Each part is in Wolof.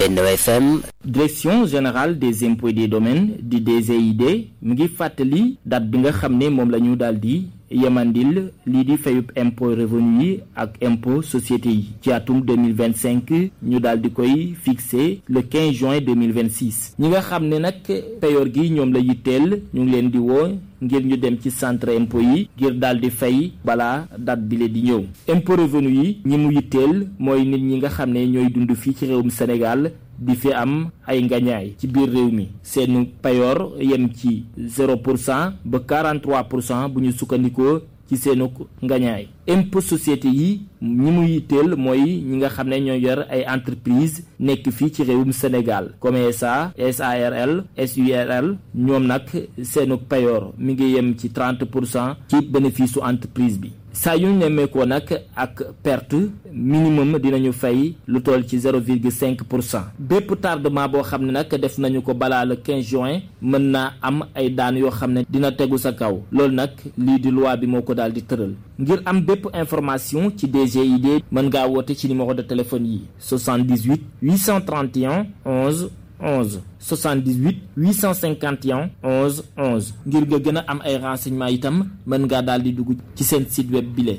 Benno FM. direction générale des impôts et des domaines di DGID mu ngi fàttali date bi nga xam ne moom la ñu daal di yemandil lii di fayub impôt revenu yi ak impôt société yi ci atum 2025 ñu daal di koy fixé le 15 juin 2026 ñi nga xam ne nag payoor gi ñoom la yitteel ñu ngi leen di woo ngir ñu dem ci centre impôt yi ngir daal di fay balaa date bi le di ñëw impôt revenu yi ñi mu yitteel mooy nit ñi nga xam ne ñooy dund fii ci réewum Sénégal di fi am ay ngañaay ci biir réew mi seen payoor yem ci 0 pour cent ba 43 pour cent bu ñu sukkandikoo ci seenu ngañaay impôt société yi ñi mu yitteel mooy ñi nga xam ne ñoo yor ay entreprise nekk fii ci réewum Sénégal comme SA SARL SURL ñoom nag seenu payoor mi ngi yem ci 30 pour cent ci bénéfice su entreprise bi saa yu ñu nemmeekoo nag ak perte minimum dinañu fay lu toll ci 0,5 pour cent bépp tardement boo xam ne nag def nañu ko balaa le 15 juin mën naa am ay daan yoo xam ne dina tegu sa kaw loolu nag lii di loi bi moo ko daal di tëral ngir am bépp information ci DGID mën ngaa woote ci numéro de téléphone yi 78 831 11 11 78 851 11 11 ngir nga gën a am ay renseignements itam mën ngaa daal di dugg ci seen site web bile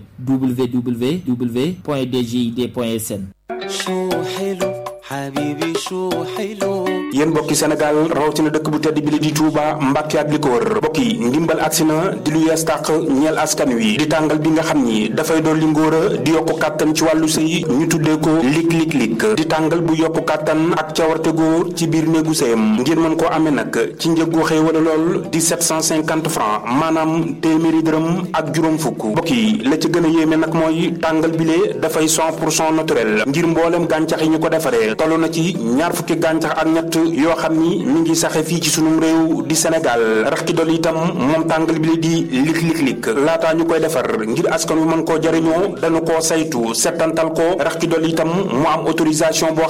www.dgid.sn. yéen mbokki Sénégal rawatina dëkk bu tedd bi li di Touba Mbàkke ak li ko wër mbokk yi ndimbal agsi na di lu yees tàq ñeel askan wi di tàngal bi nga xam ni dafay doon li ngóor a di yokku kàttan ci wàllu sëy ñu tuddee ko lig lig lig di tàngal bu yokku kàttan ak cawarte góor ci biir néegu sëyam ngir mën koo amee nag ci njëggu xëy wala lool di 750 francs maanaam téeméeri dërëm ak juróom fukk mbokk yi la ci gën a yéeme nag mooy tàngal bile dafay 100 pour cent naturel ngir mboolem gàncax yi ñu ko defaree toll na ci ñaar fukki gàncax ak ñett yoo xam ni mi ngi saxe fii ci sunum réew di Sénégal rax ci dolli itam moom tàngal bi la di lik lik lik laataa ñu koy defar ngir askan wi mën koo jariñoo dañu koo saytu settantal ko rax ci dolli itam mu am autorisation boo